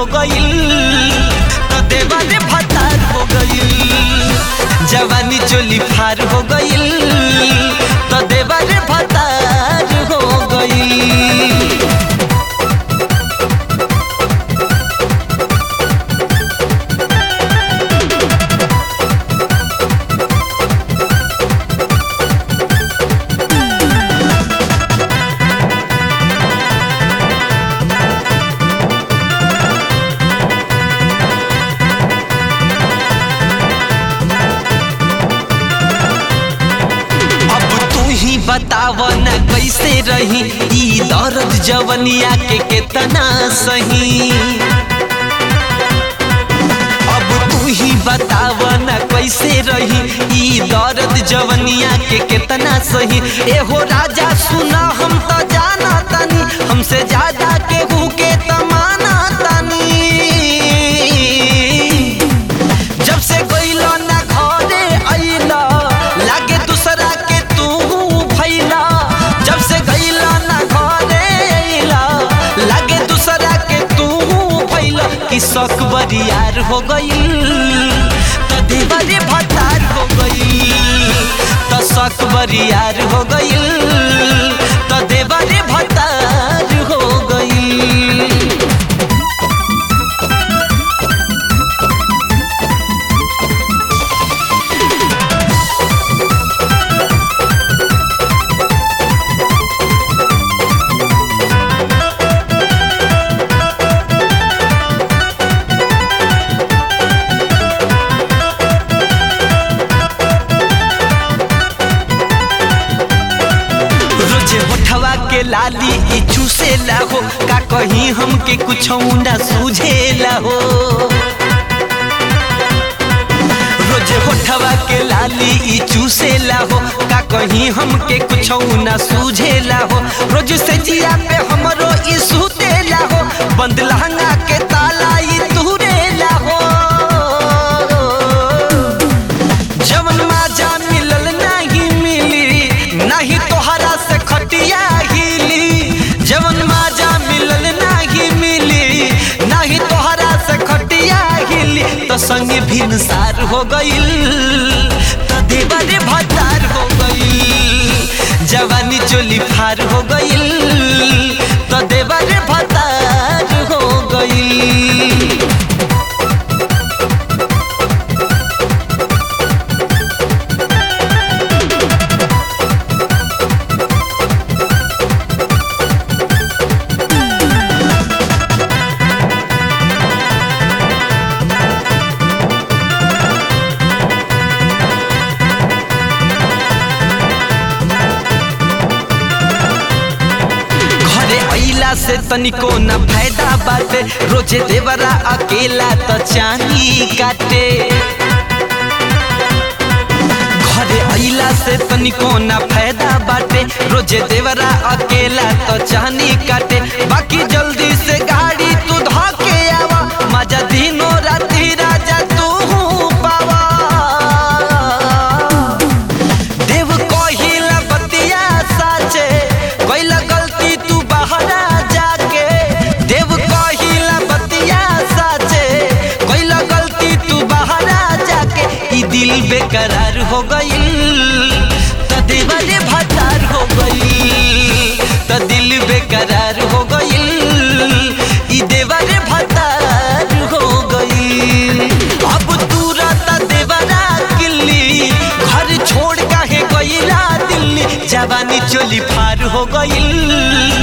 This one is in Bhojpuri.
हो गईल तो देवारे भतार हो गईल जवानी चोली फार हो गईल तो देवारे भतार हो गईल अब तू ही बताव न कैसे रही ई दर्द जवनिया के केतना सही अब तू ही बताव न कैसे रही ई दर्द जवनिया के केतना सही एहो राजा सुना हम तो जाना तनी हमसे ज्यादा केहू के तमाना तनी जब से गइलो ना घरे अइला लागे दूसरा के तू भइला जब से गइलो ना घरे अइला लागे दूसरा के तू भइला कि शक बरियार हो गइल त देवरे भतार हो गइल त शक बरियार हो गइल त देवरे भतार हो गइल रोजे होठवा के लाली ई चूसेला हो का कहीं हमके कुछ ना सूझेला हो रोजे होठवा के लाली ई चूसेला हो का कहीं हमके कुछ ना सूझेला हो रोज से जिया पे हमरो ई सुतेला हो बंद लहंगा के ताला ई तुरेला हो जवन माजा मिलल नहीं मिली नहीं तोहरा से खटिया हिली जवन माजा मिलल नहीं मिली नहीं तोहरा से खटिया हिली तो संग भिनसार हो गइल तो देवरे भतार हो गइल जवानी चोली फार हो गइल तो देवरे भतार हो गइल घरे अइला से तनिको न फायदा बाटे रोजे देवरा अकेला त चानी काटे घरे अइला से तनिको न फायदा बाटे रोजे देवरा अकेला त चानी काटे बाकी जल्दी से गाड़ी तू धके आवा मजा दिनो राती राजा तू पावा देव कहिला बतिया साचे कैला गलती तू बहरा जाके देव कहिला बतिया साचे कैला गलती तू बहरा जाके ई दिल बेकरार हो गइल त देवरे भतार हो गइल त दिल बेकरार हो गइल ई देवरे भतार हो गइल अब तू रहता देवरा किल्ली घर छोड़ काहे गइला दिल्ली जवानी चोली फार हो गइल